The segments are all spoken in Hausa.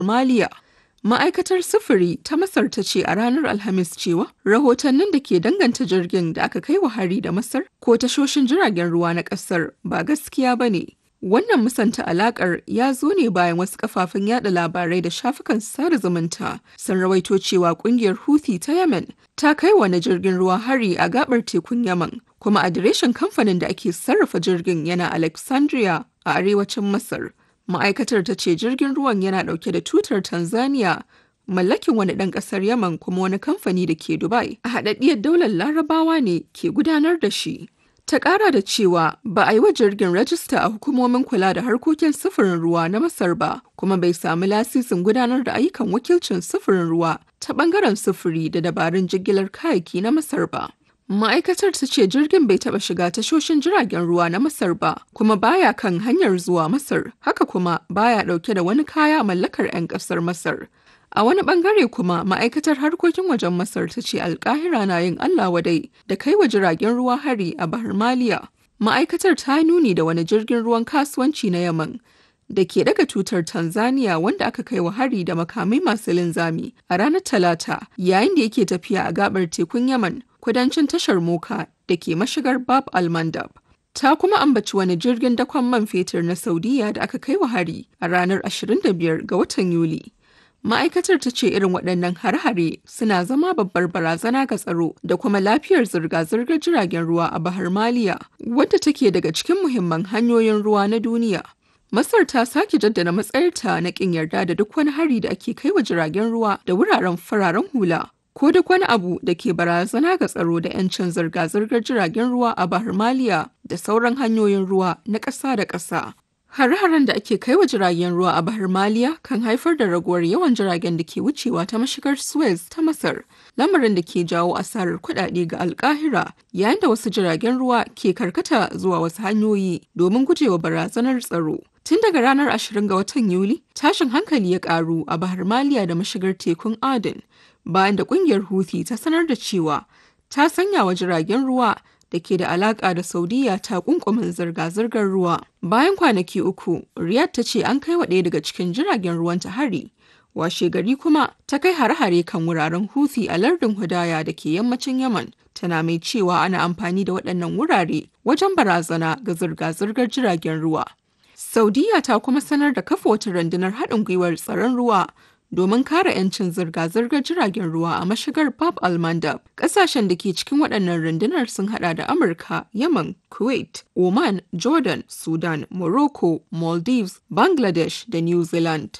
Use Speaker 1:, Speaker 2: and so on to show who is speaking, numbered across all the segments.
Speaker 1: Maliya. Ma'aikatar sufuri ta Masar ta ce a ranar Alhamis cewa rahotannin da ke danganta jirgin da aka kai wa hari da Masar ko tashoshin jiragen ruwa na ƙasar ba gaskiya ba ne. Wannan musanta alakar ya zo ne bayan wasu kafafen yada labarai da shafukan sada zumunta sun rawaito cewa kungiyar Houthi ta Yemen ta kai wani jirgin ruwa hari a gabar tekun Yaman, kuma adireshin kamfanin da ake sarrafa jirgin yana Alexandria a arewacin Masar. Ma'aikatar ta ce jirgin ruwan yana dauke da tutar Tanzania mallakin wani ɗan ƙasar Yaman kuma wani kamfani da ke Dubai a haɗaɗɗiyar daular Larabawa ne ke gudanar da shi. Ta ƙara da cewa ba a yi wa jirgin rajista a hukumomin kula da harkokin sufurin ruwa na Masar ba, kuma bai sami lasisin gudanar da ayyukan wakilcin sufurin ruwa ta ɓangaren sufuri da dabarun jigilar kayayyaki na Masar ba. Ma'aikatar ta ce jirgin bai taɓa shiga tashoshin jiragen ruwa na Masar ba, kuma baya kan hanyar zuwa Masar, haka kuma baya ɗauke da wani kaya mallakar 'yan ƙasar Masar. A wani bangare kuma ma'aikatar harkokin wajen Masar ta ce alkahira na yin Allah wadai da kai wa jiragen ruwa hari a Bahar Maliya. Ma'aikatar ta nuni da wani jirgin ruwan kasuwanci na Yaman da ke daga tutar Tanzania wanda aka kai wa hari da makamai masu linzami a ranar Talata yayin da yake tafiya a gabar tekun Yaman kudancin tashar Moka da ke mashigar Bab al-Mandab. Ta kuma ambaci wani jirgin dakon man fetur na Saudiya da aka kai wa hari a ranar 25 ga watan Yuli. Ma'aikatar ta ce irin waɗannan har-hare suna zama babbar barazana ga tsaro da kuma lafiyar zirga-zirgar jiragen ruwa a Bahar Maliya, wadda take daga cikin muhimman hanyoyin ruwa na duniya. Masar ta sake jaddada matsayarta na ƙin yarda da duk wani hari da ake kai wa jiragen ruwa da wuraren fararen hula. Ko duk wani abu da ke barazana ga tsaro da 'yancin zirga-zirgar jiragen ruwa a Bahar Maliya da sauran hanyoyin ruwa na ƙasa da ƙasa. Hare-haren da ake kai wa jiragen ruwa a Bahar Maliya kan haifar da raguwar yawan jiragen da ke wucewa ta mashigar Suez ta Masar, lamarin da ke jawo asarar kuɗaɗe ga alkahira yayin da wasu jiragen ruwa ke karkata zuwa wasu hanyoyi domin gujewa barazanar tsaro. Tun daga ranar 20 ga watan Yuli, tashin hankali ya ƙaru a Bahar Maliya da mashigar tekun Aden, bayan da ƙungiyar Houthi ta sanar da cewa ta sanya wa jiragen ruwa da ke da alaƙa da Saudiya ta kunkumin zirga-zirgar ruwa. Bayan kwanaki uku, Riyadh ta ce an kai wa ɗaya daga cikin jiragen ruwan ta hari. Washe gari kuma ta kai hare-hare kan wuraren Houthi a lardin Hudaya da ke yammacin Yaman. Tana mai cewa ana amfani da waɗannan wurare wajen barazana ga zirga-zirgar jiragen ruwa. Saudiya ta kuma sanar da kafa wata rundunar haɗin gwiwar tsaron ruwa domin kare 'yancin zirga-zirgar jiragen ruwa a mashigar Bab al-Mandab. Ƙasashen da ke cikin waɗannan rundunar sun hada da Amurka, Yemen, Kuwait, Oman, Jordan, Sudan, Morocco, Maldives, Bangladesh da New Zealand.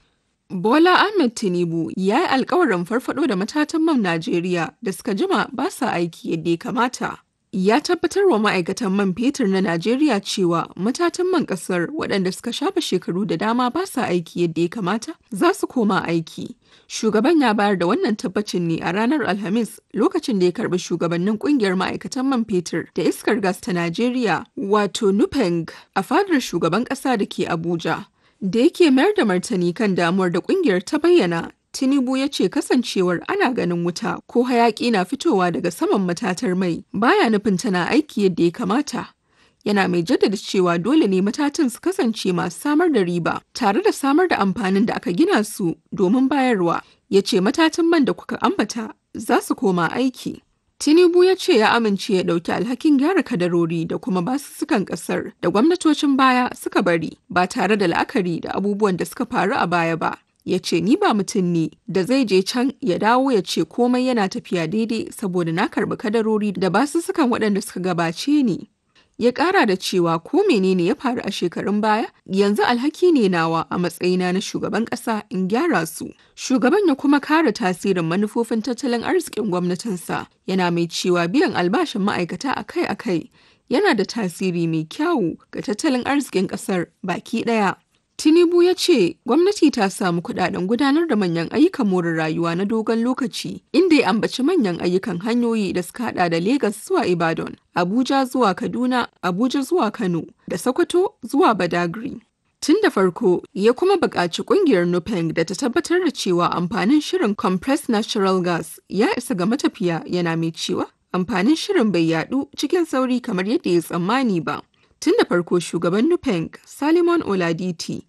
Speaker 1: Bola Ahmed Tinubu ya yi alkawarin farfado da matatan man Najeriya da suka jima ba sa aiki yadda ya kamata. ya tabbatar wa ma'aikatan man fetur na Najeriya cewa matatan man kasar waɗanda suka shafa shekaru da dama ba sa aiki yadda ya kamata za su koma aiki. Shugaban ya bayar da wannan tabbacin ne a ranar Alhamis lokacin da ya karbi shugabannin kungiyar ma'aikatan man fetur da iskar gas ta Najeriya wato Nupeng a fadar shugaban ƙasa da ke Abuja. Da yake mayar da martani kan damuwar da kungiyar ta bayyana Tinubu ya ce kasancewar ana ganin wuta ko hayaƙi na fitowa daga saman matatar mai baya nufin tana aiki yadda ya kamata. Yana mai jaddada cewa dole ne matatan su kasance masu samar da riba tare da samar da amfanin da aka gina su domin bayarwa. Ya ce matatan man da kuka ambata za su koma aiki. Tinubu ya ce ya amince ya ɗauki alhakin gyara kadarori da kuma basussukan ƙasar da gwamnatocin baya suka bari ba tare da la'akari da abubuwan da suka faru a baya ba. ya ce ni ba mutum ne da zai je can ya dawo ya ce komai yana tafiya daidai saboda na karɓi kadarori da basussukan waɗanda suka gabace ni. Ya ƙara da cewa ko menene ya faru a shekarun baya yanzu alhaki ne nawa a matsayina na shugaban ƙasa in gyara su. Shugaban ya kuma kare tasirin manufofin tattalin arzikin gwamnatinsa yana mai cewa biyan albashin ma'aikata akai-akai yana da tasiri mai kyawu ga tattalin arzikin ƙasar baki ɗaya. Tinubu ya ce gwamnati ta samu kudaden gudanar da manyan ayyukan more rayuwa na dogon lokaci inda ya ambaci manyan ayyukan hanyoyi da suka hada da Legas zuwa Ibadan, Abuja zuwa Kaduna, Abuja zuwa Kano da Sokoto zuwa Badagry. Tun da farko ya kuma buƙaci ƙungiyar Nupeng da ta tabbatar da cewa amfanin shirin compressed natural gas ya isa ga matafiya yana mai cewa amfanin shirin bai yadu cikin sauri kamar yadda ya tsammani ba. Tun da farko shugaban Nupeng, Salimon Oladiti,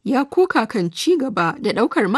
Speaker 1: ya koka kan ci gaba da ɗaukar